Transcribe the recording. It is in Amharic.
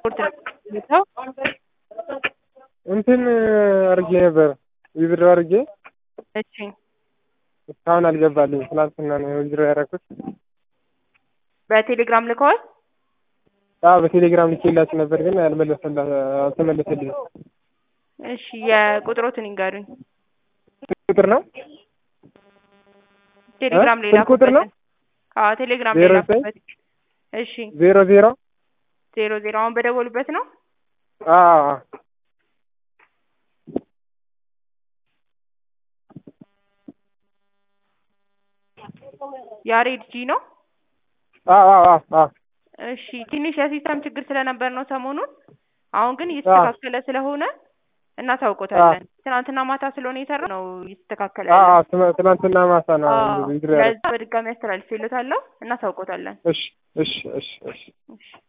እንትን አድርጌ ነበር ዊዝድሮ አድርጌ እሺ እስካሁን አልገባልኝ። ትናንትና ነው ዊዝድሮ ያደረኩት። በቴሌግራም ልከዋል? አዎ በቴሌግራም ልኬላችሁ ነበር ግን አልመለሰላ አልተመለሰልኝም። እሺ የቁጥሮትን ይንገሩኝ። ቁጥር ነው ቴሌግራም ሌላ ስልክ ቁጥር ነው? አዎ ቴሌግራም ዜሮ ሌላ ዘጠኝ እሺ ዜሮ ዜሮ ዜሮ ዜሮ አሁን በደወሉበት ነው? አዎ ያሬድ ጂ ነው? አዎ አዎ አዎ አዎ እሺ ትንሽ የሲስተም ችግር ስለነበር ነው ሰሞኑን። አሁን ግን እየተስተካከለ ስለሆነ እናሳውቆታለን። ትናንትና ማታ ስለሆነ የሰራው ነው እየተስተካከለ አዎ ያለው። አዎ ትና- ትናንትና ማታ ነው አዎ ዊዝድሮ ያደረኩት። ለዛ በድጋሚ አስተላልፌልዎታለሁ። እናሳውቆታለን። እሺ እሺ እሺ እሺ እሺ